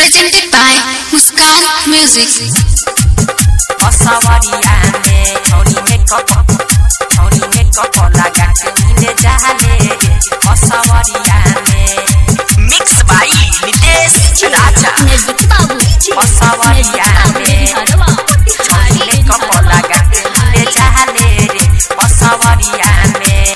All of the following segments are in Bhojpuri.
presented by Muskan Music. असवरिया में छौरी मेकअप छौरी मेकअप लगा के मिले जाले रे असवरिया में मिक्स बाई नितेश राजा असवरिया में छौरी मेकअप लगा के मिले जाले रे असवरिया में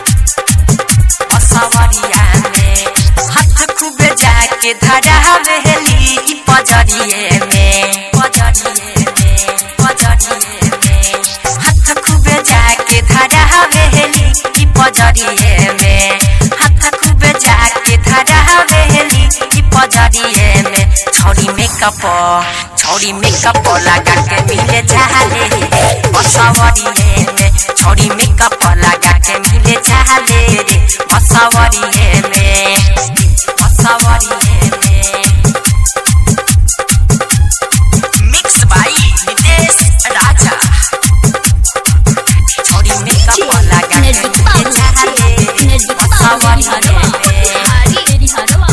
असवरिया में हाथ खूब जाके धरा वेली ई पजरिए में पजरिए में पजरिए में हाथ खूब जाके धरा वेली ई पजरिए में हाथ खूब जाके धरा वेली ई पजरिए में छौरी मेकअप छौरी मेकअप लगा के मिले जाले बसवरिए में छौरी मेकअप लगा के मिले जाले रे बसवरिए में बसवरिए में मिक्स बाई नितेश राजा छौरी मेकअप लगा के मिले जाले रे बसवरिए में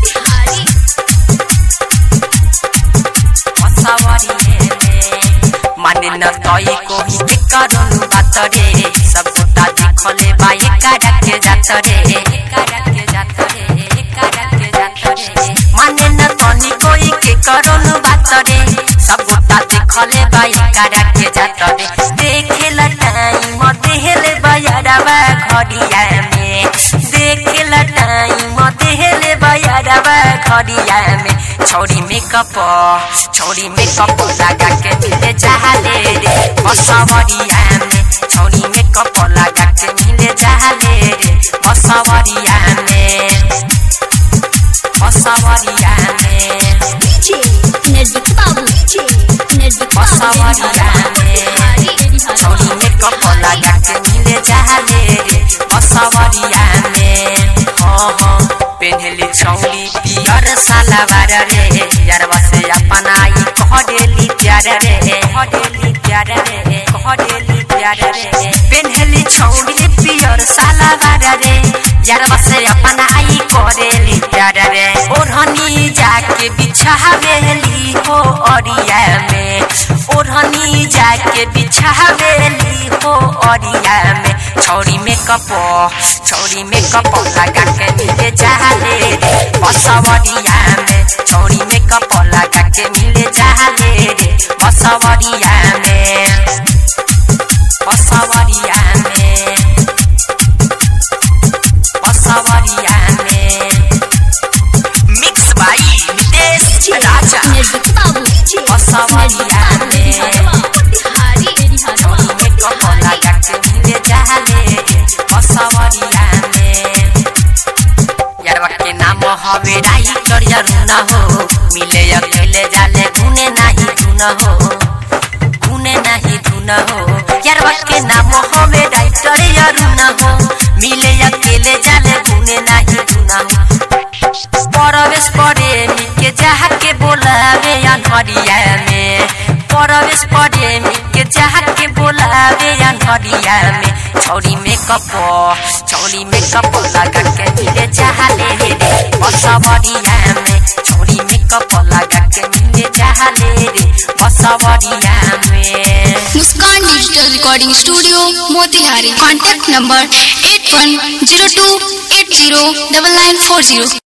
माने न तई को ही करनु बात रे सब गोटा देखले बा एकारा के जात रे एकारा के जात रे एकारा के जात रे माने न तनी कोई के करनु बात रे सब गोटा देखले बा एकारा के जात रे देखे ल टाइम देहले बयारवा घड़िया में देखे ल टाइम देहले बयारवा घड़िया में छौरी मेकअप छौरी मेकअप लगा के मिले जाले रे बसवरिया में छौरी मेकअप लगा के मिले जाले रे बसवरिया में बसवरिया में बसवरिया में छौरी मेकअप लगा के मिले जाले रे बसवरिया में हाँ हाँ पेन्हली छौरी पियर सालावार रे यारवा से अपन आई कह देली प्यार रे कह देली प्यार रे कह देली प्यार रे पेन्हली छौरी पियर सालावार रे यारवा से अपन आई करेली प्यार रे ओढ़नी जाके बिछावेली हो अरिया में ओढ़नी जाके बिछावेली हो अरिया में छौरी मेकअप छौरी मेकअप लगा के मिले जाले रे बसवरिया में छौरी मेकअप लगा के मिले जाले रे बसवरिया में बसवरिया में बसवरिया में मिक्स बाई नितेश राजा बसवरिया में छौरी मेकअप लगा के मिले जाले रे बसवरिया में यारवा के नाम हवे राई करिया रुना हो मिले अकेले जाले गुने नाही धुन हो गुने नाही धुन हो यारवा के नाम हवे राई करिया रुना हो मिले अकेले जाले गुने नाही धुन हो परवेश प्रेमी के जहा के बोलावे अनहरिया में परवेश प्रेमी के जहा के बोलावे अनहरिया में छौरी मेकअप छौरी मेकअप लगा के मिले चाहले रे बसवरिया में छौरी मेकअप लगा के मिले चाहले रे बसवरिया में Muskan Digital Recording Studio, Motihari. Contact number 8102809940.